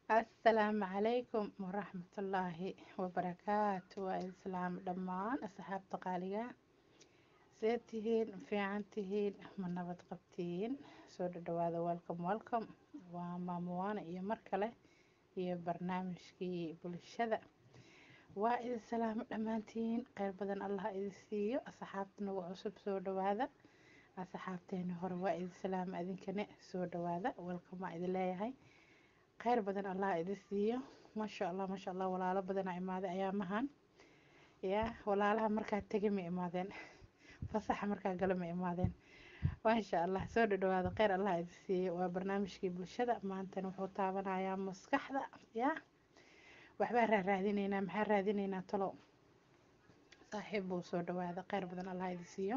asalaamu calaykum waraxmatullaahi wabarakaatu waa islaam dhammaan asxaabta qaaliga see tihiin fiican tihiin ma nabad qabtiin soo dhadhawaada welcome welcome waa maamuwaana iyo mar kale iyo barnaamijkii bulshada waa idin salaamo dhammaantiin kheyr badan allah idin siiyo asxaabta nagu cusub soo dhawaada asxaabteeni hore waa idin salaamo adinkane soo dhawaada welcome waa idin leeyahay kheyr badan allah idin siiyo maasha allah maasha allah walaalo badanaa imaaday ayaamahan ya walaalaha markaa tegi ma imaadeen fasaxa markaa galo ma imaadeen maasha allah soo dhadhawaado kheyr allah idin siiyo waa barnaamijkii bulshada maantana wuxuu taabanayaa maskaxda ya waxbaa raaraadineynaa maxaa raadineynaa talo saaxiib buu soo dhawaada kheyr badan allah idin siiyo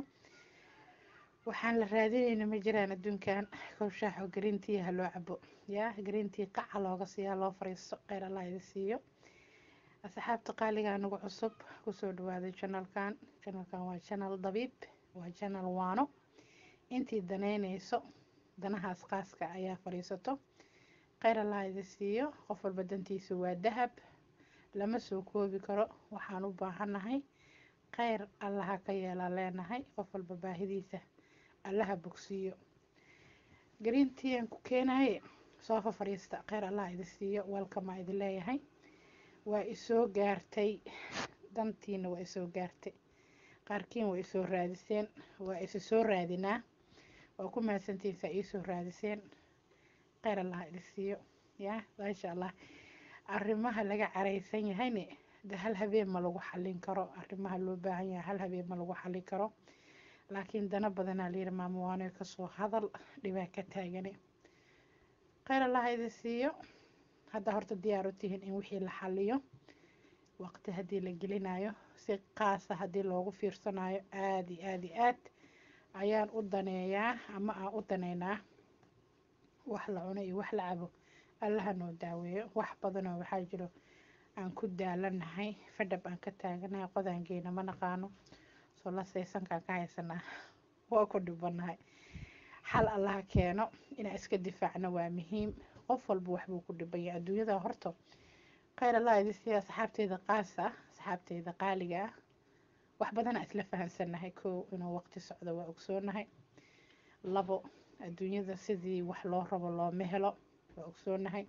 waxaan la raadinayna ma jiraan adduunkan kowshaaxo gariintii ha loo cabo yaa gariintii qaca looga siiyaa loo fariisto kheyr allah idin siiyo asxaabta qaaligaa nagu cusub kusoo dhawaaday janalkan janalkan waa janal dabiib waa janal waano intii daneyneyso danahaas qaaska ayaa fadhiisato kheyr allah idin siiyo qof walba dantiisa waa dahab lama soo koobi karo waxaan u baahannahay kheyr allaha ka yeelaa leenahay qof walba baahidiisa allaha bogsiiyo gariintiiaan ku keenaye soofa fadhiista kheyr allah idin siiyo welkamaa idin leeyahay waa isoo gaartay dantiina waa isoo gaartay qaarkiin waa isoo raadiseen waa isa soo raadinaa waa ku mahadsantiinsaa iisoo raadiseen kheyr allah idin siiyo ya maasha allah arrimaha laga caraysan yahayne de hal habeen ma lagu xallin karo arrimaha loo baahan yahay hal habeen ma lagu xallin karo laakiin dana badanaa layiri maamuwaano kasoo hadal dhibaa ka taagane kheyr allah idin siiyo hadda horta diyaar u tihiin in wixii la xaliyo waqti haddii la gelinayo si qaasa haddii loogu fiirsanayo aada iyo aada iyo aad ayaan u daneeyaa ama aan u daneynaa wax la cuno iyo wax la cabo allaha noo daaweeyo wax badanoo waxaa jiro aan ku daalanahay fadhab aan ka taaganahay qodaangeena ma naqaano soo la saysankaan ka haysanaa waa ku dhibanahay xal allaha keeno inaan iska difaacno waa muhiim qof walba waxbuu ku dhibaya adduunyada horta kheyr allah idin siiya asxaabteyda qaasa asxaabteyda qaaliga ah wax badanaa isla fahamsannahay kow inuu waqti socdo waa ogsoonahay labo adduunyada sidii wax loo rabo looma helo waa ogsoonahay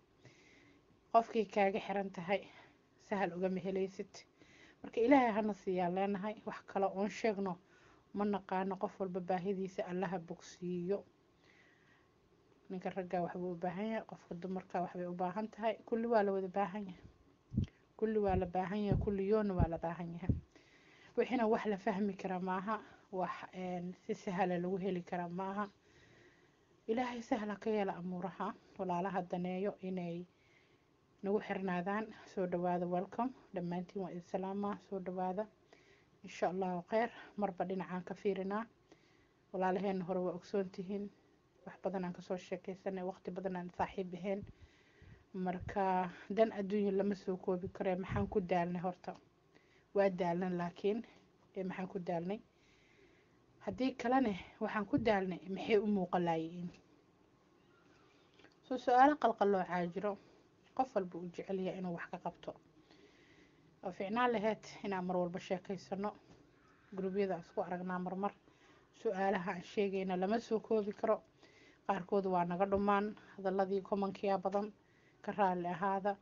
qofkii kaaga xiran tahay sahal ugama helaysid marka ilaahay hana siiyaan leenahay wax kale oon sheegno ma naqaano qof walba baahidiisa allaha bogsiiyo ninka raggaa waxbuu u baahan yahay qofka dumarka waxbay u baahan tahay kulli waa la wada baahan yahay kulli waa la baahan yahay kulli yoona waa la baahan yahay wixiina wax la fahmi kara maaha wax si sahla lagu heli kara maaha ilaahay sahla ka yeela amuuraha walaalaha daneeyo inay nagu xirnaadaan soo dhawaada welcome dhammaantiin waa idin salaamaa soo dhawaada insha allahu kheyr marba dhinacaan ka fiirinaa walaalaheena hore waa ogsoon tihiin wax badan aan kasoo sheekeysanay waqti badan aan saaxiib ahayn marka dan adduunya lama soo koobi karee maxaan ku daalnay horta waa daalnan laakiin ee maxaan ku daalnay haddii kalene waxaan ku daalnay maxay u muuqalaayiin soo su-aalo qalqaloocaa jiro qof walba uu jecelyahay inuu wax ka qabto oo ficnaan laheyd inaan mar walba sheekeysano gurubyada isku aragnaa marmar su-aalaha aan sheegayna lama soo koobi karo qaarkood waa naga dhumaan hadaladii komankiya badan ka raali ahaada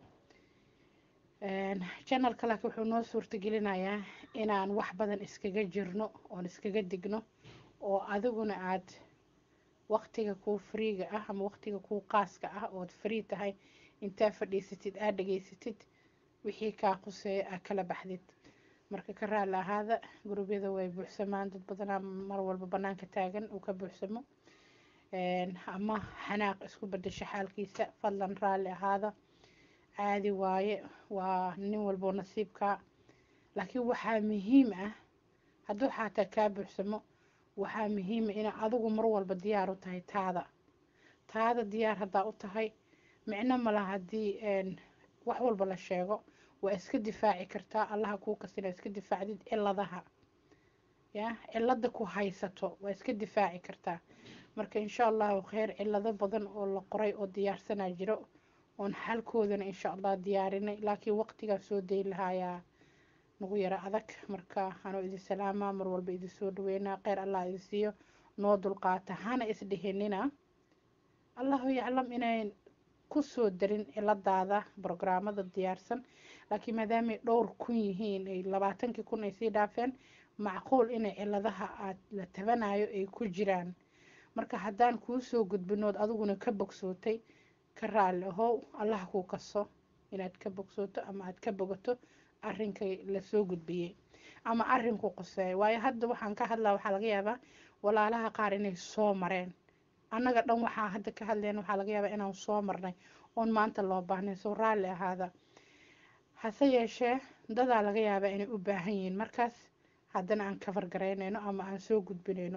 janalka laakiin wuxuu noo suurtagelinayaa inaan wax badan iskaga jirno oon iskaga digno oo adiguna aad waqtiga kuu friiga ah ama waqtiga kuu qaaska ah ood free tahay intaa fadhiisatid aad dhegeysatid wixii kaa quseeya aa kala baxdid marka ka raali ahaada gurubyada way buuxsamaan dad badanaa mar walba banaanka taagan uu ka buuxsamo ama xanaaq isku bedesha xaalkiisa fadlan raalli ahaada caadi waaye waa nin walboo nasiibkaa laakiin waxaa muhiim ah hadduu xaataa kaa buuxsamo waxaa muhiima inaa adigu mar walba diyaar u tahay taada taada diyaar haddaa u tahay micno mala haddii wax walba la sheego waa iska difaaci kartaa allaha kuu kasina iska difaacdid ciladaha ya cilada ku haysato waa iska difaaci kartaa marka insha allahu kheyr cilado badan oo la qoray oo diyaarsanaa jiro oon xalkoodana insha allah diyaarinay laakiin waqtigaa soo dayn lahaayaa nagu yaro adag marka anoo idin salaamaa mar walba idin soo dhaweynaa kheyr allah idin siiyo noo dulqaata hana isdhihinina allahu yaclam inayn kusoo darin ciladaada brograamada diyaarsan laakiin maadaamay dhowr kun yihiin ay labaatankii kun ay sii dhaafeen macquul inay ciladaha aad la tabanayo ay ku jiraan marka haddaan kuu soo gudbinood adiguna ka bogsootay ka raalli ahow allah kuu kaso inaad ka bogsooto ama aad ka bogato arrinkay lasoo gudbiyey ama arrinku qoseeyo waayo hadda waxaan ka hadlaa waxaa laga yaabaa walaalaha qaar inay soo mareen annaga dhan waxaa hadda ka hadleen waxaa laga yaabaa inaan soo marnay oon maanta loo baahnay soo raalli ahaada hase yeeshee dadaa laga yaabaa inay u baahan yihiin markaas haddana aan kafar garaynayno ama aan soo gudbinayno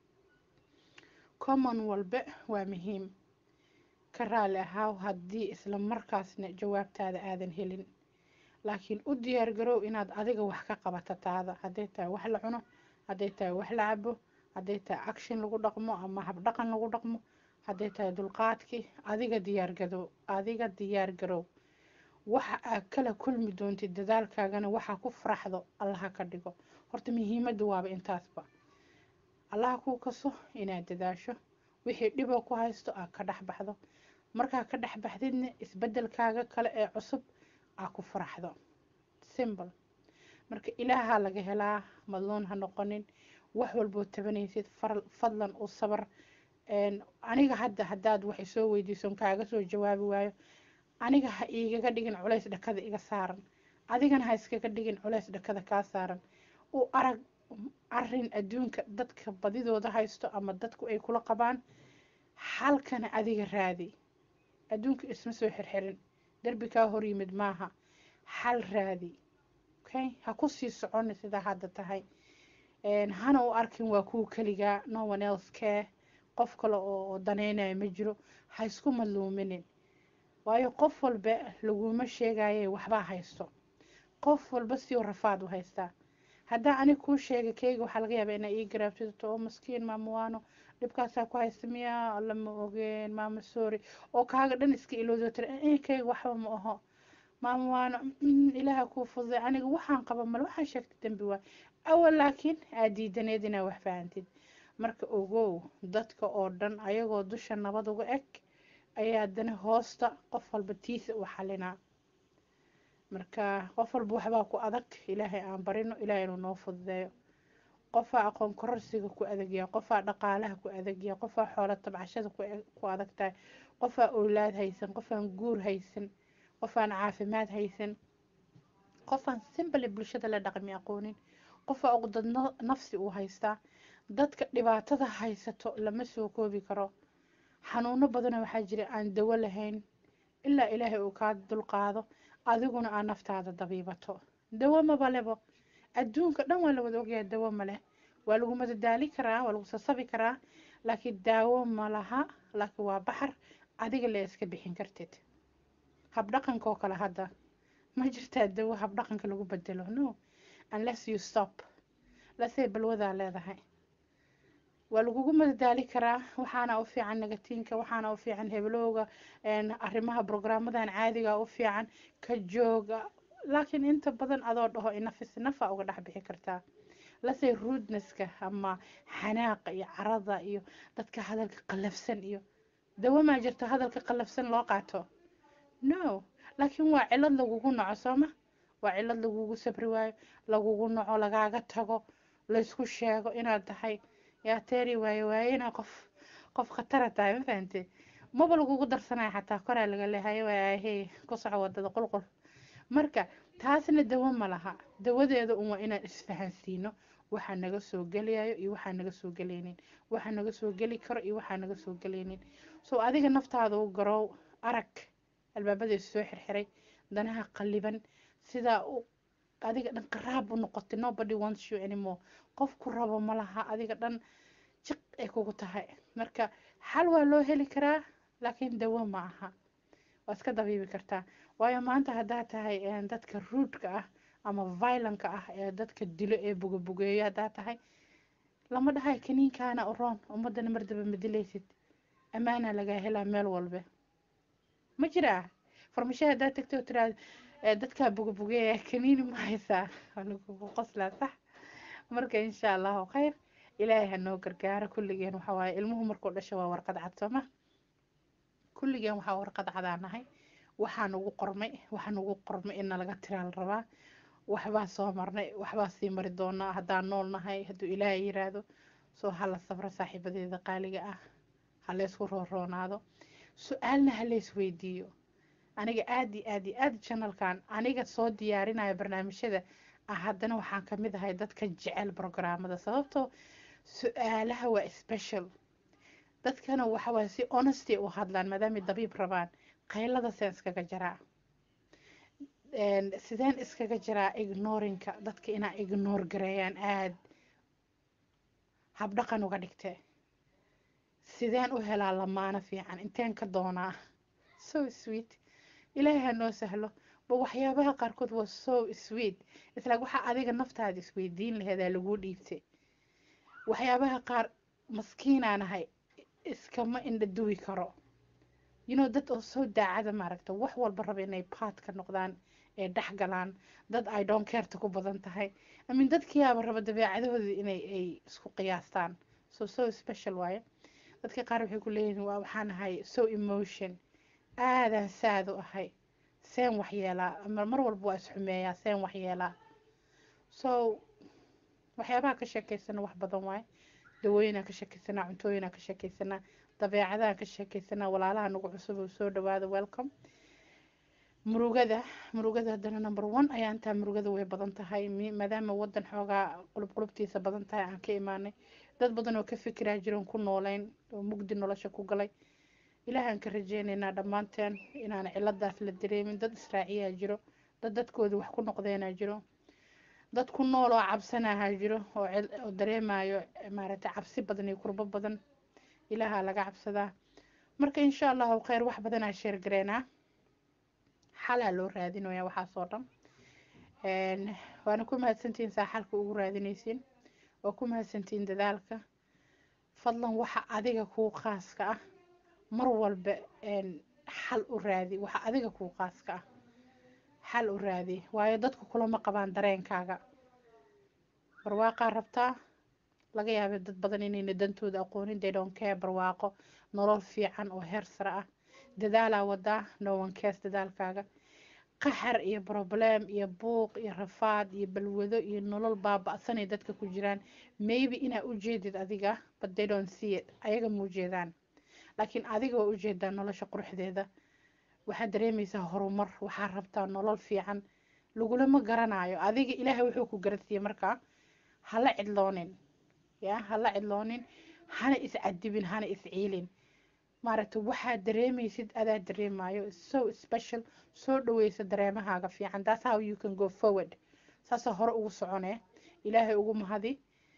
common walbe waa muhiim ka raalli ahaaw haddii isla markaasna jawaabtaada aadan helin laakiin u diyaargarow inaad adiga wax ka qabato taada hadday tahay wax la cuno hadday tahay wax la cabo hadday tahay action lagu dhaqmo ama habdhaqan lagu dhaqmo hadday tahay dulqaadkii adiga diyaargarow adiga diyaargarow waxa aad kala kulmi doontid dadaalkaagana waxaa ku faraxdo allaha ka dhigo horta muhiimadda waaba intaasba allaha kuu kaso inaad dadaasho wixii dhiboo ku haysto aad ka dhex baxdo markaa ka dhex baxdidna isbedelkaaga kale ee cusub aad ku faraxdo simbl marka ilaahaa laga helaa madluun ha noqonin wax walboo tabanaysid fadlan u sabar aniga hadda haddaad wax isoo weydiison kaaga soo jawaabi waayo aniga ha igaga dhigin culays dhakada iga saaran adigana ha iskaga dhigin culays dhakada kaa saaran u arag arin adduunka dadka badidooda haysto ama dadku ay kula qabaan xalkana adiga raadi adduunka isma soo xirxirin derbi kaa hor yimid maaha xal raadi okay ha ku sii soconi sidaa hadda tahay hana u arkin waa kuwa keligaa no one else care qof kale oo danaynayo ma jiro ha isku madluuminin waayo qof walba laguma sheegaye waxbaa haysto qof walba sioo rafaad u haystaa haddaa anig kuu sheega keyga waxaa laga yaabaa inaa ii garaabsato oo maskiin maamuwaano dhibkaasaa ku haysta miyaa lama ogeen maama sorry oo kaaga dhan iska iloodo tira keyga waxba ma aho maamuwaano ilaaha kuu fududay aniga waxaan qaba male waxaan sheegtay dembi waay awal laakiin aad diidaneed inaa wax fahantid marka ogow dadka oo dhan ayagoo dusha nabad uga eg ayaa dana hoosta qof walba tiisa u xalinaa marka qof walba waxbaa ku adag ilaahay aan barino ilaahay inuu noo fududeeyo qofaa aqoon kororsiga ku adagyaa qofaa dhaqaalaha ku adagyaa qofaa xoolo tabcashada ku adag tahay qofaa owlaad haysan qofaan guur haysan qofaan caafimaad haysan qofaan simbali bulshada la dhaqmi aqoonin qofaa uqdad nafsi uu haystaa dadka dhibaatada haysato lama soo koobi karo xanuuno badana waxaa jira aan dawo lahayn ilaa ilaahay uu kaa dulqaado adiguna aa naftaada dabiibato dawo mabalebo adduunka dhan waa la wada ogyahay dawo maleh waa lagu madadaali karaa waa lagu sasabi karaa laakiin daawo malaha laakiin waa baxar adiga le iska bixin kartid habdhaqanka oo kale hadda ma jirtaa dawo habdhaqanka lagu bedelo no unless you stop lasey balwadaa leedahay waa lagugu madadaali karaa waxaana u fiican negatiinka waxaana u fiican heblowga arrimaha brograamadan caadiga u fiican ka jooga laakiin inta badan adoo dhaho inafis nafa uga dhex bixi kartaa lasey ruudneska ama xanaaqa iyo carada iyo dadka hadalka qallafsan iyo dawo maa jirto hadalka qallafsan loo qaato no laakiin waa cilad lagugu naco sooma waa cilad lagugu sabri waayo lagugu naco lagaaga tago laysku sheego inaad tahay yaa teeri waaye waaye inaa qof qof khatara tahay ma fahante maba lagugu darsanaya xataa koraa laga leehayo waahey ku soco wadada qulqul marka taasna dawo ma laha dawadeeda un waa inaan isfahansiino waxaa naga soo gelayayo iyo waxaa naga soo gelaynin waxaa naga soo geli karo iyo waxaa naga soo gelaynin so adiga naftaada u garow arag albaabadiisa soo xirxiray danaha qalliban sidaa u adiga dhan qaraab u noqotay nobody wants you anymore qof ku rabo ma laha adiga dhan jiq ay kugu tahay marka xal waa loo heli karaa laakiin dawo ma aha waa iska dabiibi kartaa waayo maanta haddaa tahay dadka ruudka ah ama violanka ah ee dadka dilo ee bugabugeeyo haddaa tahay lama dhahay kaniinkaana uroon ummadana mardaba ma dilaysid ammaana lagaa helaa meel walbe ma jiraa farmashaha haddaad tagto oo tiraahdo dadkaa bugabugeeya kaniini ma haysaa lagugu qoslaa sax marka insha allahu khayr ilaahay ha noo gargaaro kulligeen waxa waaye ilmuhu markuu dhasho waa warqad cad sooma kulligeen waxaa warqad cadaa nahay waxaa nugu qormay waxaa nugu qormay in nalaga tiraa la rabaa waxbaa soo marnay waxbaa sii mari doonaa haddaan nool nahay hadduu ilaahay yiraahdo soo hala safro saaxiibadeeda qaaliga ah ha laysku rooroonaado su-aalna ha lays weydiiyo aniga aada iyo aada iyo aada janalkan aniga soo diyaarinaya barnaamijyada ah haddana waxaan kamid ahay dadka jecel brograamada sababtoo su-aalaha waa special dadkana waxawaaye si honesty u hadlaan maadaamay dabiib rabaan qaylada seen iskaga jaraa sideen iskaga jiraa ignorinka dadka inaa ignore gareeyaan aada habdhaqan uga dhigtee sideen u helaa lamaano fiican inteen ka doonaa so sweet ilaahay ha noo sahlo ba waxyaabaha qaarkood waa so sweet isla waxaa adiga naftaada isweydiin laheedaa laguu dhiibtay waxyaabaha qaar maskiinaan ahay iskama indha duwi karo you know dad oo soo daacada maaragta wax walba raba inay baad ka noqdaan ee dhex galaan dad ay doon keerta ku badan tahay amin dadkiyaaba raba dabeecadahoodii inay ay isku qiyaastaan so so special waaye dadka qaar waxay ku leeyihiin waa waxaan ahay so emotion aadaan saad u ahay seen waxyeelaa ama mar walba waa isxumeeyaa seen waxyeelaa so waxyaabaha ka sheekeysana wax badan waaye dawooyinaan ka sheekeysanaa cuntooyinaan ka sheekeysanaa dabeecadaan ka sheekeysanaa walaalaha nagu cusub oo soo dhawaada welcome murugada murugada haddana number one ayaa intaa murugada way badan tahay maadaama wadan xoogaa qulub qulubtiisa badan tahay aan ka imaanay dad badan oo ka fikiraa jiroon ku nooleyn oo mugdi nolosha ku galay ilaahaan ka rajeynaynaa dhammaanteen inaan ciladaas la dareemin dad israaciyaa jiro dad dadkoodii wax ku noqdeenaa jiro dad ku nool oo cabsanaha jiro oo oo dareemayo maaragtay cabsi badan iyo kurbo badan ilaahaa laga cabsadaa marka insha allahu kheyr wax badanaa sheergareynaa xalaa loo raadinaya waxaasoo dhan waana ku mahadsantihiin saa xalka ugu raadinaysiin waa ku mahadsantihiin dadaalka fadlan waxa adiga kuu khaaska ah mar walba xal u raadi waxa adiga kuu khaaska ah xal u raadi waayo dadku kulama qabaan dareenkaaga barwaaqaa rabtaa laga yaabay dad badan inayna dantooda aqoonin they don't care barwaaqo nolol fiican oo heer sare ah dadaalaa wadaa no one cares dadaalkaaga qaxar iyo problem iyo buuq iyo rafaad iyo balwado iyo nolol baaba'sanay dadka ku jiraan maybe inaa ujeedid adiga but they don't see it ayaga ma ujeedaan laakiin adiga waa ujeedaa nolosha quruxdeeda waxaad dareemaysaa horumar waxaa rabtaa nolol fiican lagulama garanayo adiga ilaahay wuxuu ku garansiiyey markaa hala cidloonin ya hala cidloonin hana iscadibin hana isciilin maaragtay waxaad dareemaysid adaa dareemayo so special soo dhaweysa dareemahaaga fiican that's how you can go forward saasa hore ugu soconee ilaahay ugu mahadi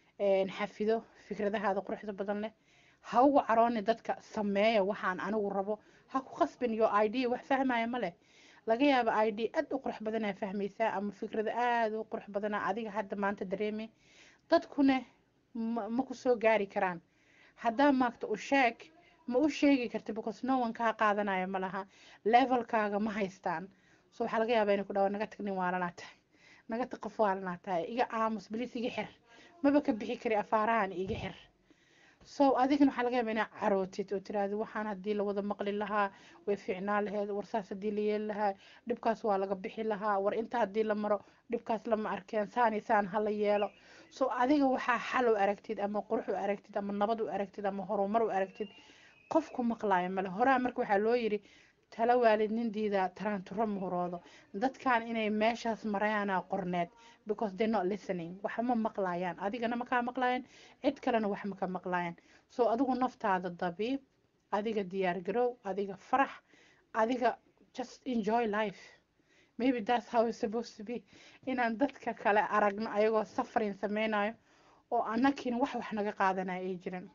xafido fikradahaada quruxda badan leh ha ugu carooni dadka sameeya waxaan anigu rabo ha ku qasbin yo id wax fahmaya ma leh laga yaaba id aad u qurux badanaa fahmaysaa ama fikrada aada u qurux badanaa adiga hadda maanta dareemay dadkune ma ku soo gaari karaan haddaa maagta u sheeg ma u sheegi karti because no one kaa qaadanayo ma laha levelkaaga ma haystaan so waxaa laga yaabaa inay ku dhawa naga tag nin waalanaa tahay naga tag qof waalanaa tahay iga aamus bilis iga xir maba ka bixi kari afaarahan iga xir so adigana waxaa laga yaabaa inaa carootid oo tiraahdo waxaan haddii lawada maqli lahaa way fiicnaan laheed war saas haddii la yeeli lahaa dhibkaas waa laga bixi lahaa war inta haddii la maro dhibkaas lama arkeen saan iyo saan hala yeelo so adiga waxaa xal u aragtid ama qurux u aragtid ama nabad u aragtid ama horumar u aragtid qofku maqlaayo male horaa marka waxaa loo yiri tala waalid nin diida taraanturo muhuroodo dadkan inay meeshaas marayaana qorneed because they're not listening wax ma maqlayaan adigana ma kaa maqlayaan cid kalena wax ma ka maqlayaan so adigu naftaada dabiib adiga diyaar garow adiga farax adiga just enjoy life maybe that's how it's supposed to be inaan dadka kale aragno ayagoo safarin sameynayo oo anakiina wax wax naga qaadanayo ay jiran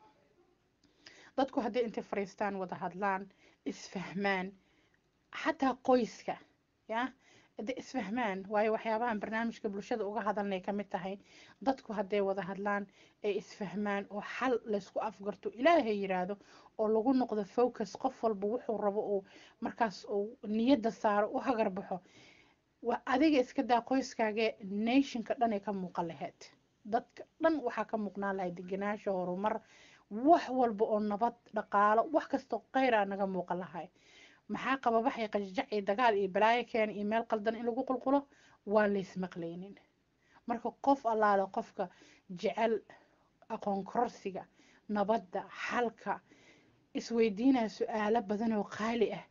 dadku haddii intay fariistaan wada hadlaan isfahmaan xataa qoyska ya hadday isfahmaan waayo waxyaabahan barnaamijka bulshada uga hadalnay ka mid tahay dadku hadday wada hadlaan ay isfahmaan oo xal laysku afgarto ilaahay yiraahdo oo lagu noqdo focus qof walba wuxuu rabo uu markaas uu niyadda saaro u hagar baxo waa adiga iska daa qoyskaagee nationka dhan ay ka muuqan lahayd dadka dhan waxaa ka muuqnaan lahayd degenaansho horumar wax walba oo nabad dhaqaalo wax kastoo kheyr a naga muuqan lahay maxaa qababaxay qajjac iyo dagaal iyo balaayo keena iyo meel qaldan in lagu qulqulo waa laysmaqlaynin marka qof allaale qofka jecel aqoon kororsiga nabadda xalka isweydiinaya su-aalo badan oo qaali ah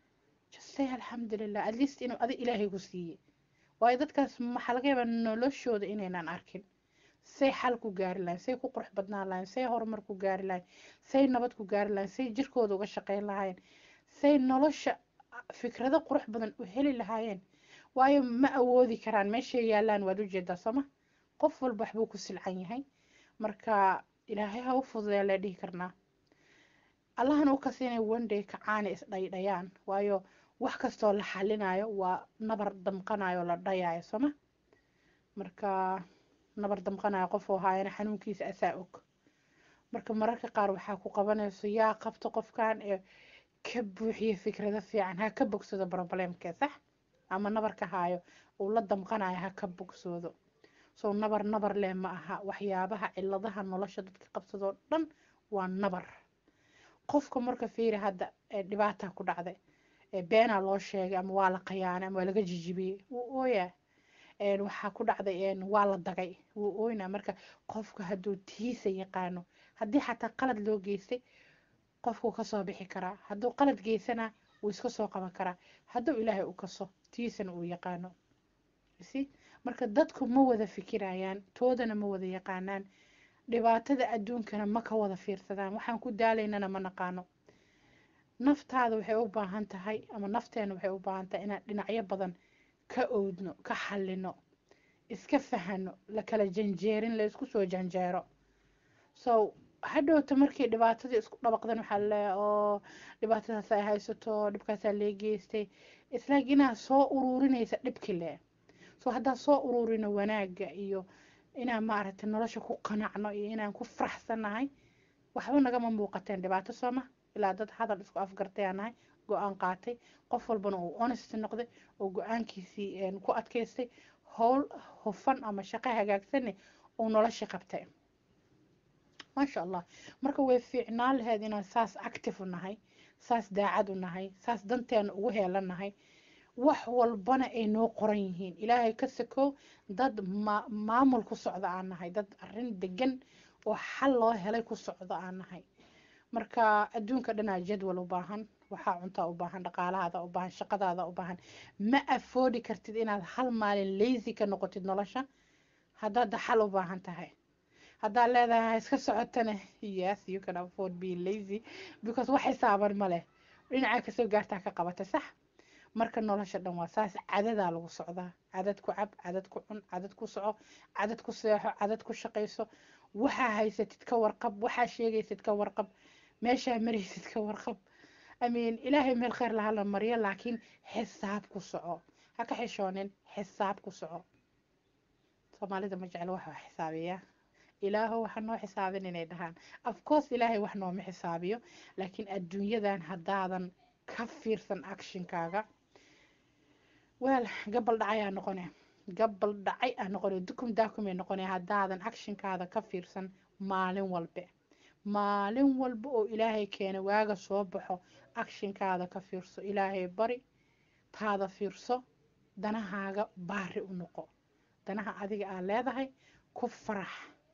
say alxamdulilah at least inuu adi ilaahay ku siiyey waayo dadkaas maxaa laga yaabaa noloshooda inaynan arkin say xal ku gaari lahayn say ku qurux badnaan lahayn say horumar ku gaari lahayn say nabad ku gaari lahayn say jirkooda uga shaqeyn lahaayeen say nolosha fikrado qurux badan u heli lahaayeen waayo ma awoodi karaan meeshay yaalaan waad ujeedaa sooma qof walba waxbuu ku silcan yahay marka ilaahay ha u fududeya lee dhihi karnaa allahana u kas inay one-day kacaana isdhaydhayaan waayo wax kastoo la xalinayo waa nabar damqanayo la dhayayo sooma marka nabar damqanayo qofuu haayana xanuunkiisa asaa og marka mararka qaar waxaa ku qabanayso yaa qabta qofkan ee ka buuxiya fikrado fiican ha ka bogsado problemkee sax ama nabarka haayo uu la damqanayo ha ka bogsoodo soo nabar nabar leh ma aha waxyaabaha ciladaha nolosha dadka qabsadoo dhan waa nabar qofka marka fiiri hadda dhibaata ku dhacday beenaa loo sheegay ama waa la qayaanay ama waa laga jijibiyey wuu ooyaa waxaa ku dhacday waa la dagay wuu ooynaa marka qofka hadduu tiisa yaqaano haddii xataa qalad loo geystay qofkuu kasoo bixi karaa hadduu qalad geysana wuu iska soo qaban karaa hadduu ilaahay u kaso tiisana uu yaqaano si marka dadku ma wada fikirayaan toodana ma wada yaqaanaan dhibaatada adduunkana ma ka wada fiirsadaan waxaan ku daalaynana ma naqaano naftaada waxay u baahan tahay ama nafteena waxay u baahan tahay inaan dhinacyo badan ka oodno ka xallino iska fahano la kala janjeerin la isku soo janjeero so hadhowta markii dhibaatadii isku dhabaqdan waxaa laleeyahay oo dhibaatadaas ay haysato dhibkaasaa lee geystay islaag inaad soo ururinaysa dhibki le so haddaan soo ururino wanaagga iyo inaan maaragtay nolosha ku qanacno iyo inaan ku faraxsannahay waxba nagama muuqateen dhibaato sooma ilaa dad hadal isku afgartay aan nahay go-aan qaatay qof walbana uu honest noqday oo go-aankiisii ku adkaystay howl hufan ama shaqo hagaagsanne uu nolosha qabtay maasha allah marka way fiicnaan lahayd inaan saas active u nahay saas daacad u nahay saas danteena ugu heelanahay wax walbana ay noo qoran yihiin ilaahay ka sakow dad maamul ku socda aan nahay dad arrin degan oo xal loo helay ku socda aan nahay marka adduunka dhanaa jadwal u baahan waxaa cuntaa u baahan dhaqaalahaada u baahan shaqadaada u baahan ma afoodi kartid inaad hal maalin lazy ka noqotid nolosha haddaad xal u baahan tahay haddaad leedahay iska socotana yes you can afford being lazy because wax xisaaban ma leh dhinaca kasoo gaartaa ka qabata sax marka nolosha dhan waa saas cadadaa lagu socdaa cadad ku cab cadad ku cun cadad ku soco cadad ku seexo cadad ku shaqayso waxaa haysatid ka warqab waxaa sheegaysid ka warqab meeshaa maraysid ka warqab amiin ilaahay meel kheyr laha la mariyo laakiin xisaab ku soco ha ka xishoonin xisaab ku soco soomaalida ma jeclo wax wax xisaabiya ilaaho waxa noo xisaabin inay dhahaan afcourse ilaahay wax nooma xisaabiyo laakiin adduunyadan haddaadan ka fiirsan actionkaaga weel gabal dhacay aa noqone gabal dhacay aa noqone dukum daakumay noqone haddaadan actionkaada ka fiirsan maalin walbe maalin walba oo ilaahay keena waaga soo baxo actionkaada ka fiirso ilaahay bari taada fiirso danahaaga baari u noqo danaha adiga aa leedahay ku farax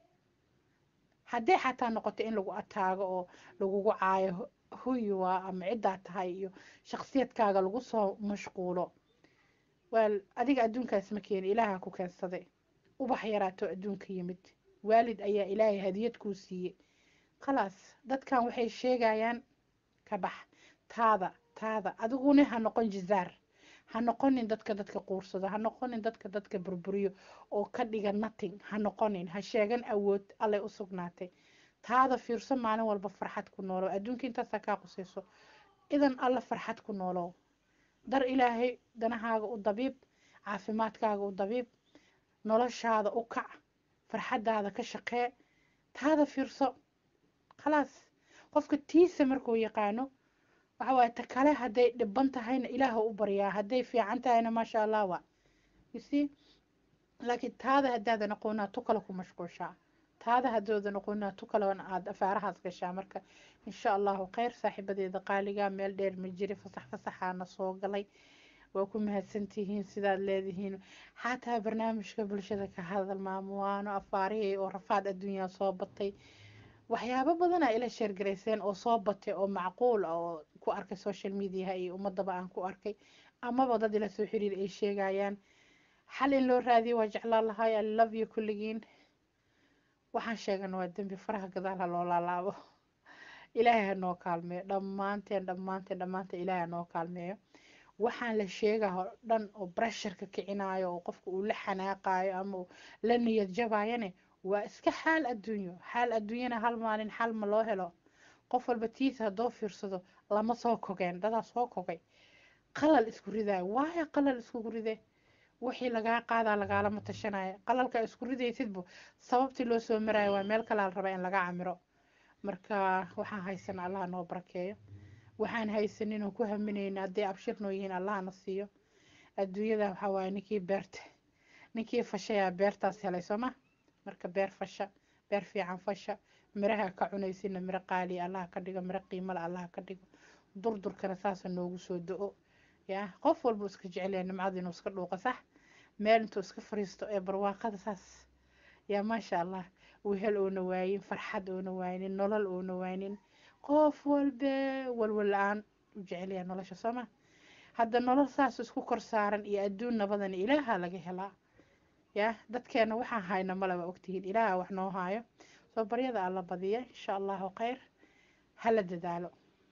haddii xataa noqoto in lagu ataago oo lagugu caayo huyuwa ama ciddaa tahay iyo shaksiyadkaaga lagu soo mashquulo wal adiga adduunkaas ma keeni ilaaha ku keensaday ubax yaraato adduunka yimid waalid ayaa ilaahay hadiyad kuu siiyey khalaas dadkan waxay sheegayaan ka bax taada taada adiguna ha noqon jizaar ha noqonin dadka dadka quursado ha noqonin dadka dadka burburiyo oo ka dhiga nating ha noqonin ha sheegan awood allay u sugnaatay taada fiirso maalin walba farxad ku noolow adduunka intaasaa kaa qusayso idan alla farxad ku noolow dar ilaahay danahaaga u dabiib caafimaadkaaga u dabiib noloshaada u kac farxaddaada ka shaqee taada fiirso khalaas qofka tiisa markuu yaqaano waxa waaye ta kale hadday dhiban tahayna ilaaha u baryaa hadday fiican tahayna maasha allah waa you see laakiin taada haddaadan aqoonaa tu kale ku mashquushaa taada haddoodan aqoonaa tu kale aada afaarahaas gashaa marka insha allahu kheyr saaxiibadeeda qaaliga meel dheer ma jiri fasax fasaxaana soo galay waa ku mahadsantihiin sidaad leedihiin xataa barnaamijka bulshada ka hadal maamuwaano afaarihii oo rafaad adduunyaa soo batay waxyaabo badanaa ila sheergarayseen oo soo batay oo macquul ah oo ku arkay social mediaha iyo ummadaba aan ku arkay amaba dad ila soo xiriir ay sheegayaan xal in loo raadiyo waa jeclaan lahay i love you kulligiin waxaan sheegana waa dembi faraha gadaal ha loo laalaabo ilaahay ha noo kaalmeeyo dhammaanteen dhammaanteen dhammaanteen ilaahay ha noo kaalmeeyo waxaan la sheegaa oo dhan oo bresharka kicinayo oo qofka uu la xanaaqayo ama uu la niyad jabayane waa iska xaal adduunyo xaal adduunyana hal maalin xal ma loo helo qof walba tiisa haddoo fiirsado lama soo kogeen dadaa soo kogay qalal isku ridaayo waayo qalal iskugu ride wixii lagaa qaadaa lagaalama tashanaya qalalka isku ridaysidbu sababtii loo soo maraayo waa meel kalaa la rabaa in laga camiro marka waxaan haysana allaha noo barakeeyo waxaan haysanin oo ku haminayna hadday abshir noo yihiin allahana siiyo adduunyada waxaa waaye ninkii beerta ninkii fashayaa beertaas helay sooma marka beer fasha beer fiican fasha miraha ka cunaysina miro qaaliya allaha ka dhigo miro qiimale allaha ka dhigo durdurkana saasa noogu soo do-o yaa qof walba iska jecelyaa nimcada inuu iska dhuuqa sax meel intuu iska fariisto ee barwaaqada saas yaa maasha allah wehel oona waayin farxad oona waaynin nolol oona waaynin qof walba walwal la-aan u jecelyaa nolosha sooma hadda nolol saas isku kor saaran iyo adduun nabadan ilaaha laga helaa yaa dadkeena waxaan hayna maleba ogtihiin ilaaha wax noo haayo soo baryada alla badiya insha allahu kheyr hala dadaalo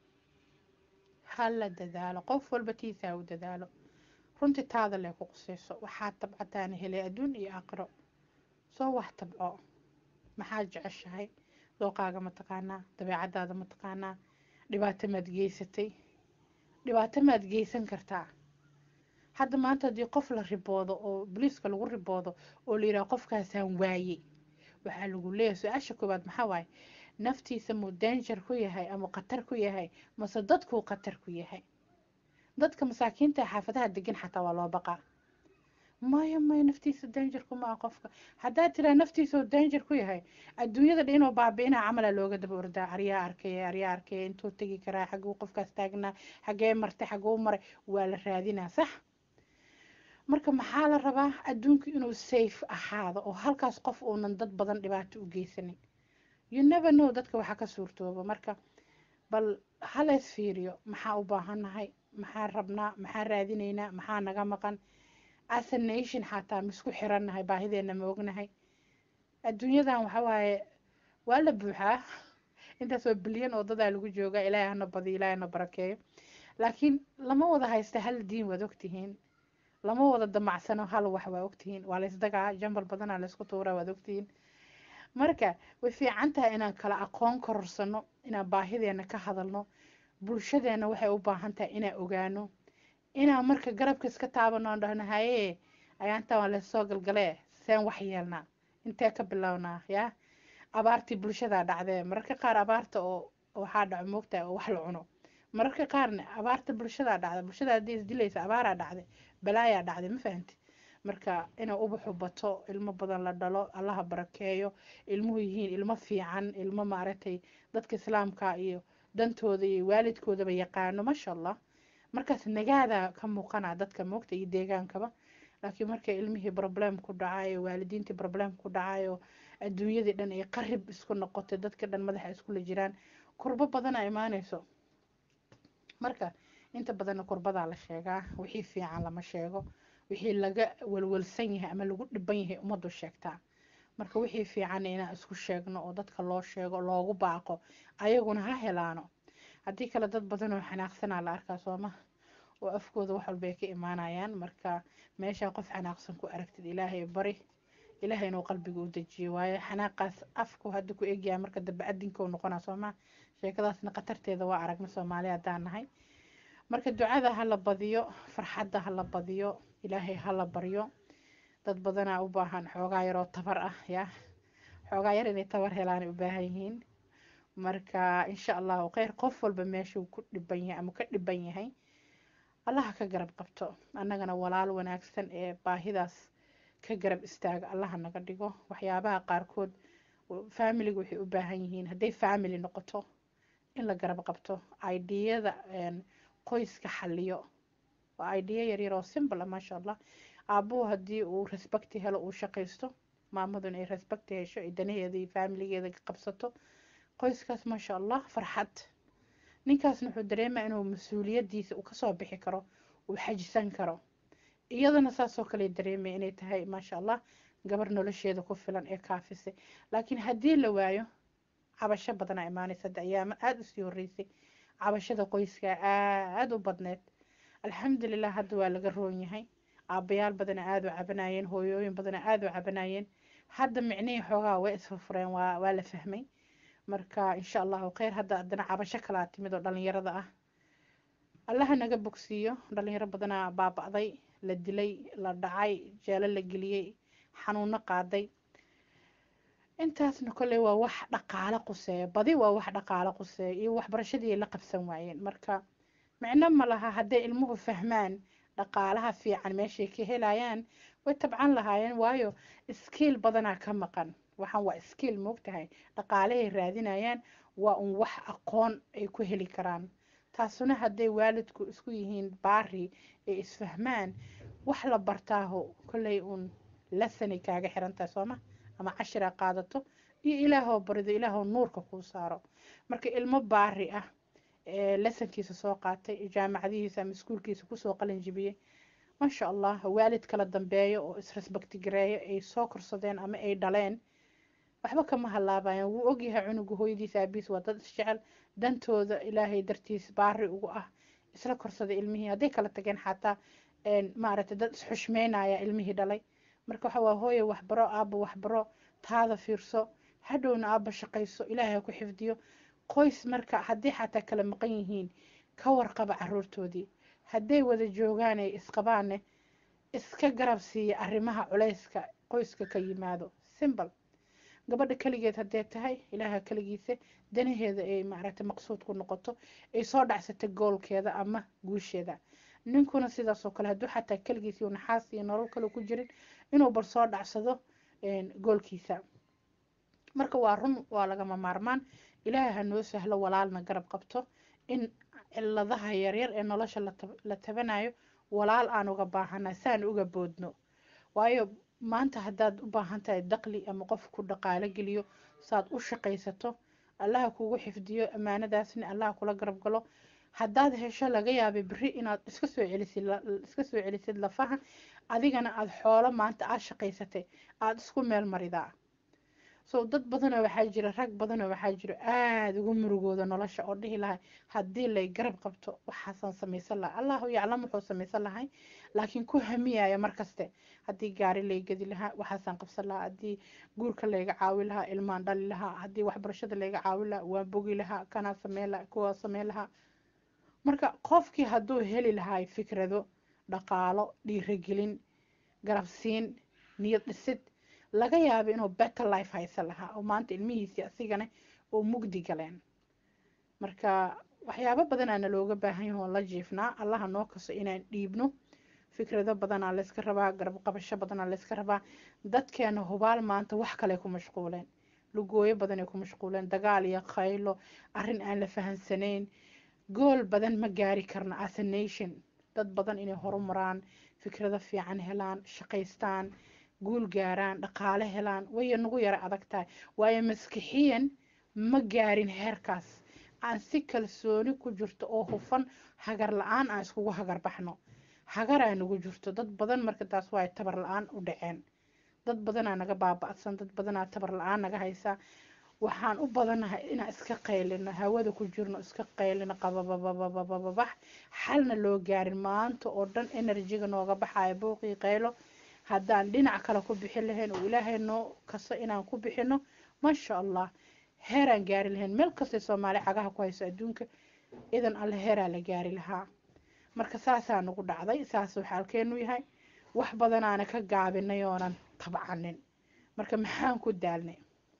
hala dadaalo qof walba tiisaa u dadaalo runtii taada lee ku qusayso waxaad tabcataana helay adduun iyo aakhiro soo wax tabco maxaad jeceshahay dooqaaga ma taqaanaa dabeecadaada ma taqaanaa dhibaato maad geysatay dhibaato maad geysan kartaa hadda maanta haddii qof la riboodo oo boliiska lagu riboodo oo la yidhaha qofkaasaan waayey waxaa lagu leeyahay su-aasha koowaad maxaa waaye naftiisa muu danger ku yahay ama khatar ku yahay mase dadkuu khatar ku yahay dadka masaakiinta xaafadaha degan xataa waa loo baqaa maya maya naftiisa dangerku ma ah qofka haddaad tiraa naftiisao danger ku yahay adduunyada dha inuu baabi'inaa camala looga daba ordaa aryaa arkaya aryaa arkaya intuu tegi karaa xaguu qofkaas taagnaa xagee martay xaguu maray waa la raadinaa sax marka maxaa la rabaa adduunku inuu safe ahaado oo halkaas qof uunan dad badan dhibaato u geysanin you never know dadka waxaa ka suurtooba marka bal halees fiiriyo maxaa u baahannahay maxaa rabnaa maxaa raadinaynaa maxaa naga maqan as a nation xataa maisku xirannahay baahideena ma ognahay adduunyadan waxa waaye waa la buuxaa intaas waa bilyan oo dadaa lagu joogaa ilaahay hana badiyo ilaahay hana barakeeyo laakiin lama wada haysta hal diin waad ogtihiin lama wada damacsano hal wax waa ogtihiin waa laysdagaa jambal badanaa laysku tuuraa waad ogtihiin marka way fiican tahay inaan kala aqoon kororsano inaan baahideena ka hadalno bulshadeena waxay u baahan tahay inaan ogaano inaan marka garabka iska taabano aan dhahno haye ayaantan waa laysoo galgalee seen wax yeelnaa intee ka bilownaa yaa abaartii bulshadaa dhacdee mararka qaar abaarta oo waxaa dhaco moogtahay oo wax la cuno mararka qaarna abaarta bulshadaa dhacda bulshada haddii isdilaysa abaaraa dhacday balaayaa dhacday ma fahanti marka inay ubaxu bato ilmo badan la dhalo allaha barakeeyo ilmuhu yihiin ilmo fiican ilmo maaragtay dadka islaamka iyo dantooda iyo waalidkoodaba yaqaano maasha allah markaas nagaada ka muuqana dadka moogta iyo deegaankaba laakiin markay ilmihii problem ku dhacayo waalidiintii problem ku dhacayo adduunyadii dhan ay qarib isku noqotay dadka dhan madaxa iskula jiraan kurbo badana imaanayso marka inta badanna kurbadaa la sheegaa wixii fiican lama sheego wixii laga walwalsan yahay ama lagu dhiban yahay ummaddu sheegtaa marka wixii fiican inaan isku sheegno oo dadka loo sheego loogu baaqo ayaguna ha helaano haddii kale dad badan oo xanaaqsanaa la arkaa sooma oo afkooda wax walba ay ka imaanayaan marka meeshaa qof xanaaqsan ku aragtid ilaahay bari ilaahay inuu qalbiga u dejiyo waayo xanaaqaas afku hadda ku egyahay marka dambe adinka u noqonaa sooma sheekadaasna khatarteeda waa aragna soomaali haddaan nahay marka ducada ha la badiyo farxadda ha la badiyo ilaahay ha la baryo dad badanaa u baahan xoogaa yaroo tabar ah ya xoogaa yar inay tabar helaan u baahan yihiin marka insha allahu kheyr qof walba meeshuu ku dhiban yahay ama ka dhiban yahay allaha ka garab qabto annagana walaal wanaagsan ee baahidaas ka garab istaaga allaha naga dhigo waxyaabaha qaarkood faamiliga waxay u baahan yihiin hadday faamily noqoto in la garab qabto ideyada qoyska xaliyo waa idea yaryar oo simple ah maasha allah aabuhu haddii uu respecti helo uu shaqaysto maamaduna ay respecti hesho ay danaheeda iyo faamiligeeda qabsato qoyskaas maasha allah farxad ninkaasna wuxuu dareemaa inuu mas-uuliyadiisa uu kasoo bixi karo uu xajisan karo iyadana saasoo kale dareemaya inay tahay maasha allah gabar nolosheeda ku filan ee kaafisay laakiin haddii la waayo cabasho badanaa imaanaysa hadda ayaama aada usii horeysay cabashada qoyska aada u badneed alxamdulilah hadda waa laga roon yahay aabayaal badana aada u cabanayeen hooyooyin badana aada u cabanayeen hadda micnihii xoogaa way isfurfureen waa waa la fahmay marka insha allahu kheyr hadda haddana cabasho kalaa timid oo dhalinyarada ah allaha naga bogsiiyo dhalinyaro badanaa baaba'day la dilay la dhacay jeelo la geliyey xanuuno qaaday intaasna kolley waa wax dhaqaalo quseeya badi waa wax dhaqaalo quseeya iyo waxbarashadii ay la qabsan waayeen marka micno ma laha hadday ilmuhu fahmaan dhaqaalaha fiican meeshay ka helayaan way tabcan lahaayeen waayo skiil badanaa ka maqan waxaan waa skiil moogtahay dhaqaalahay raadinayaan waa un wax aqoon ay ku heli karaan taasuna hadday waalidku isku yihiin baari ay isfahmaan wax la bartaaho kolley uun lasanay kaaga xirantahay sooma ama cashira qaadato iyo ilaahoo barido ilaahoo nuurka kuu saaro marka ilmo baari ah ee lasankiisa soo qaatay jaamacadihiisa ama iskuulkiisa kusoo qalin jibiyey maasha allah waalid kala dambeeyo oo isrespecti gareeyo ay soo korsadeen ama ay dhaleen waxba kama halaabayan wuu ogyahay cunuga hooyadiisa aabiis waa dad isjecel dantooda ilaahay dartiis baari ugu ah isla korsaday ilmihii hadday kala tageen xataa maaragtay dad isxushmeynaya ilmihii dhalay marka waxa waa hooye waxbaro aaba waxbaro taada fiirso hadhowna aaba shaqayso ilaahay ha ku xifdiyo qoys marka haddii xataa kala maqan yihiin ka warqaba caruurtoodii hadday wada joogaan ay isqabaanne iska garab siiya arrimaha culayska qoyska ka yimaado simbal gabadha keligeed haddee tahay ilaaha keligiisa danaheeda ay maaragtay maqsuud ku noqoto ay soo dhacsata goolkeeda ama guusheeda ninkuna sidaasoo kale hadduu xataa keligiis iyo naxaas iyo nolol kale ku jirin inuu bal soo dhacsado goolkiisa marka waa run waa lagama maarmaan ilaahay ha noo sahlo walaalna garab qabto in ciladaha yaryar ee nolosha la tabanayo walaal aan uga baahana saan uga boodno waayo maanta haddaad u baahan tahay daqli ama qof ku dhaqaalo geliyo saad u shaqaysato allaha kugu xifdiyo ammaanadaasna allaha kula garab galo haddaad hesho laga yaabay beri inaad iska soo celisid iska soo celisid lafaha adigana aada xoolo maanta aada shaqaysatay aada isku meel maridaa so dad badanoo waxaa jira rag badanoo waxaa jiro aada ugu murugooda nolosha oo dhihi lahay haddii lay garab qabto waxaasaan samaysan lahay allahu yaclam wuxuu samaysan lahay laakiin ku hamiyaya markaste haddii gaari lay gedi lahaa waxaasaan qabsan lahaa haddii guurka layga caawi lahaa ilmaan dhali lahaa haddii waxbarashada layga caawi lahaa waan bogi lahaa kanaa sameyn lahaa kuwaa sameyn lahaa marka qofkii hadduu heli lahay fikrado dhaqaalo dhiirigelin garabsiin niyad dhisid laga yaaba inuu better life haysan lahaa oo maanta ilmihiisii asigana oo mugdi galeen marka waxyaabo badanaana looga baahan yaho la jiifnaa allaha noo kaso inaan dhiibno fikrado badanaa layska rabaa garab qabasho badanaa layska rabaa dadkeena hubaal maanta wax kale ku mashquuleen lugooyo badanay ku mashquuleen dagaal iyo khaylo arrin aan la fahansanayn gool badan ma gaari karna as a nation dad badan inay horumaraan fikrado fiican helaan shaqaystaan guul gaaraan dhaqaale helaan waya nagu yara adag tahay waayo maskixiyan ma gaarin heerkaas aan si kalsooni ku jirto oo hufan hagar la-aan aan iskugu hagar baxno hagaraa nagu jirto dad badan marka taas waa tabar la-aan u dhaceen dad badanaa naga baaba'san dad badanaa tabar la-aan naga haysaa waxaan u badanahay inaan iska qaylino hawada ku jirno iska qaylino qabababababababax xalna loo gaarin maanta oo dhan enerjiga nooga baxayo buuqii qaylo haddaan dhinac kale ku bixin lahayn oo ilaahay noo kaso inaan ku bixino maasha allah heeraan gaari lahayn meel kastay soomaali cagaha ku hayso adduunka idan alle heeraa la gaari lahaa marka saasaa nagu dhacday saasuu xaalkeenu yahay wax badanaana ka gaabinay oonan tabcanin marka maxaan ku daalnay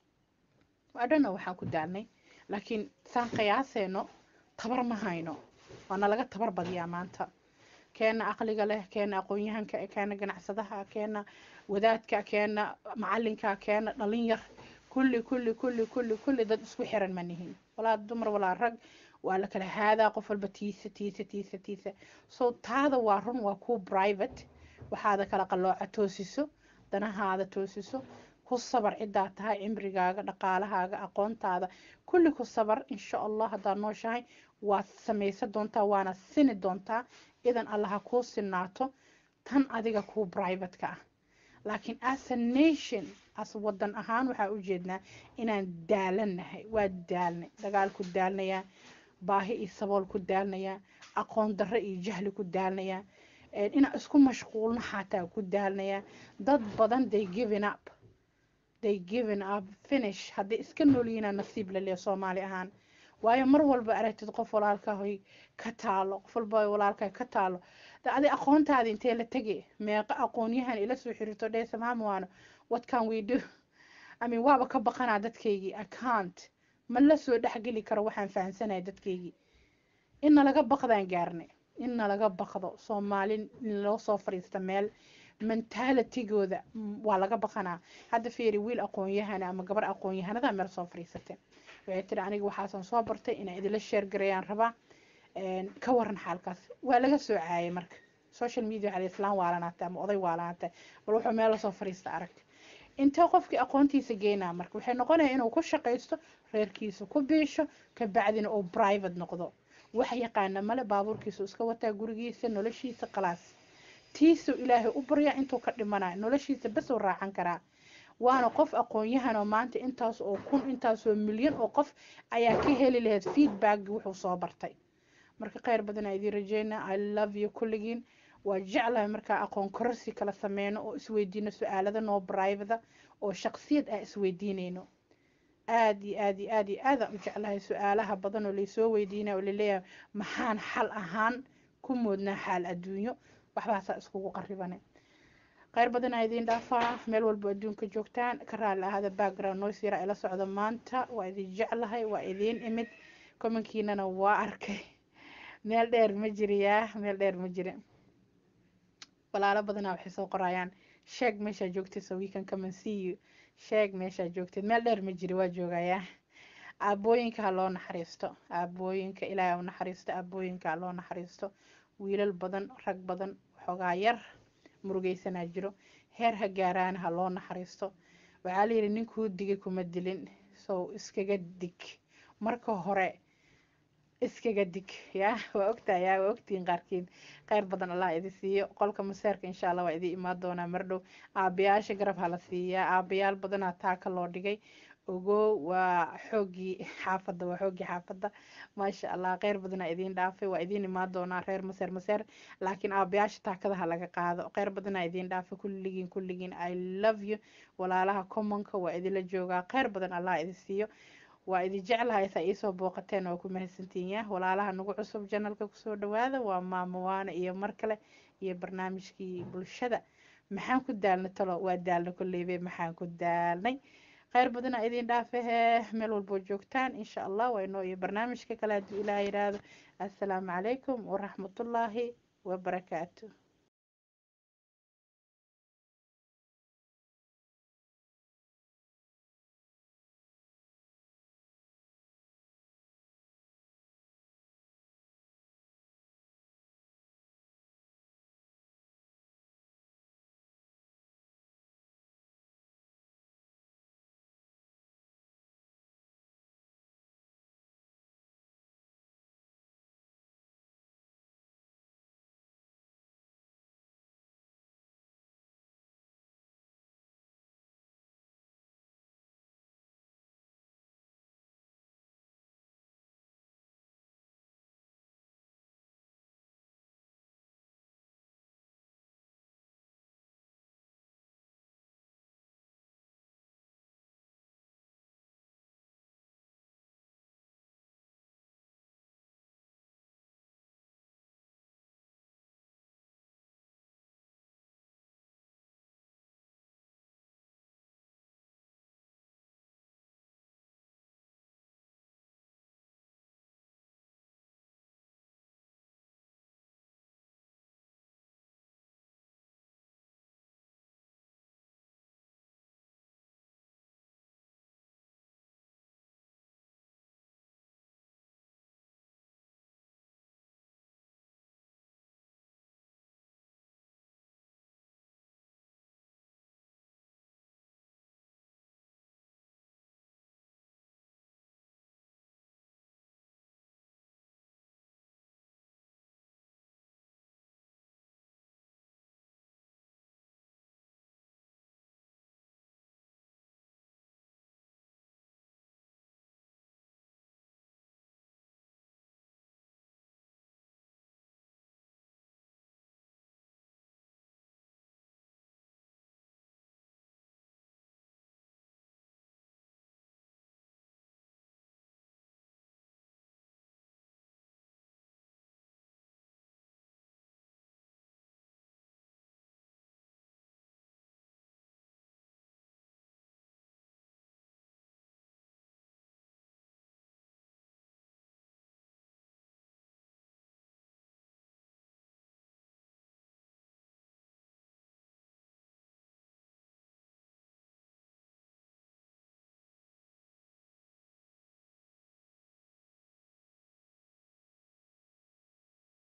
adhana waxaan ku daalnay laakiin saan qiyaaseeno tabar ma hayno waana laga tabar badiyaa maanta keena aqliga leh keena aqoon-yahanka keena ganacsadaha keena wadaadka keena macalinka keena dhalin yar kulli kulli kulli kulli kulli dad isku xiran ma nihin walaa dumar walaa rag waa la kala haadaa qof walba tiisa tiisa tiisa tiisa so taada waa run waa ku private waxaada kala qalooca toosiso danahaada toosiso ku sabar ciddaa tahay cimrigaaga dhaqaalahaaga aqoontaada kulli ku sabar insha allah haddaad nooshahay waad samaysan doontaa waana sini doontaa idan allaha kuu sinaato tan adiga kuu privateka ah laakiin as a nation as wadan ahaan waxaa ujeednaa inaan daalannahay waa daalnay dagaal ku daalnayaa baahi iyo sabool ku daalnayaa aqoon darro iyo jahli ku daalnayaa inaan isku mashquulno xataa ku daalnayaa dad badan they giving up they giving up finish haddii iska noolyihiinaa nasiib laleeya soomaali ahaan waayo mar walba aragtid qof walaalkahoy ka taalo qof walba walaalkaa ka taalo adi aqoontaadi intee la tege meeqa aqoonyahan ila soo xiriirto dheysa maamwaano what can we do i mean waaba ka baqanaa dadkaygii account ma la soo dhexgeli karo waxaan fahamsanaya dadkaygii inna laga baqdaan gaarnay inna laga baqdo soomaali in loo soo fadhiista meel mentalitigooda waa laga baqanaa hadda fiiri wiil aqoon-yahana ama gabar aqoon-yahanada meel soo fadhiisatay waxay tiri aniga waxaasan soo bartay inaan idinla sheergarayaan rabaa ka waran xaalkaas waa laga soo caayay marka social media waxaa islaan waalanaatay ama oday waalanaatay bal wuxuu meel lasoo fadhiista arag intee qofkii aqoontiisa geynaa marka waxay noqonaya inuu ku shaqaysto reerkiisa ku biisho kabacdina uu private noqdo wax yaqaana male baabuurkiisu iska wataa gurigiisa noloshiisa qalaas tiisuu ilaahay u baryaa intuu ka dhimanayo noloshiisa bas uu raacan karaa waana qof aqoon-yahan oo maanta intaas oo kun intaas oo milyan oo qof ayaa ka heli lahayd feedback wuxuu soo bartay marka kheyr badan aa idiin rajeynaa i love you kulligiin waa jeclahay markaa aqoon kororsi kala sameyno oo isweydiino su-aalada noo brivada oo shaqsiyad ah isweydiineyno aada iyo aada iyo aada iyo aadaan u jeclahay su-aalaha badan oo laysoo weydiinaya oo laleeyahay maxaan xal ahaan ku moodnaa xaal adduunyo waxbaasaa iskugu qaribane kheyr badan aa idiin dhaafaa meel walbo adduunka joogtaan ka raali ahada background noise yara ila socda maanta waa idin jeclahay waa idiin imid komankiinana waa arkay meel dheer ma jiriyaa meel dheer ma jiri walaalo badanaa waxay soo qorayaan sheeg meeshaa joogtid so we can come and see you sheeg meeshaa joogtid meel dheer ma jiri waa joogayaa aabooyinka ha loo naxariisto aabooyinka ilaahay u naxariisto aabooyinka ha loo naxariisto wiilal badan rag badan waxoogaa yar murugeysanaa jiro heer ha gaaraan ha loo naxariisto waxaa layidhi ninkuu digay kuma dilin sow iskaga dig marka hore iskaga dig ya waa ogtahay ya waa ogtihiin qaarkiin kheyr badan allah idi siiyo qolka maseerka insha allah waa idin imaan doonaa mardhow aabayaasha garab hala siiyaa aabayaal badanaa taaka loo dhigay ogow waa xooggii xaafadda waa xooggii xaafadda maasha allah kheyr badanaa idiin dhaafay waa idiin imaan doonaa reer maseer maseer laakiin aabayaasha taakadaha laga qaado kheyr badanaa idiin dhaafay kulligiin kulligiin i love you walaalaha commonka waa idinla joogaa kheyr badan allah idi siiyo waa idin jeclahay saa iisoo booqateen waa ku mahadsantiin ya walaalaha nagu cusub janalka kusoo dhawaada waa maamo waana iyo mar kale iyo barnaamijkii bulshada maxaan ku daalnay talo waa daalna kolleybe maxaan ku daalnay kheyr badana idin dhaafehe meel walboo joogtaan insha allah waa inoo iyo barnaamijka kale hadduu ilaah yidhaahdo assalaamu calaykum waraxmatullaahi wabarakaatu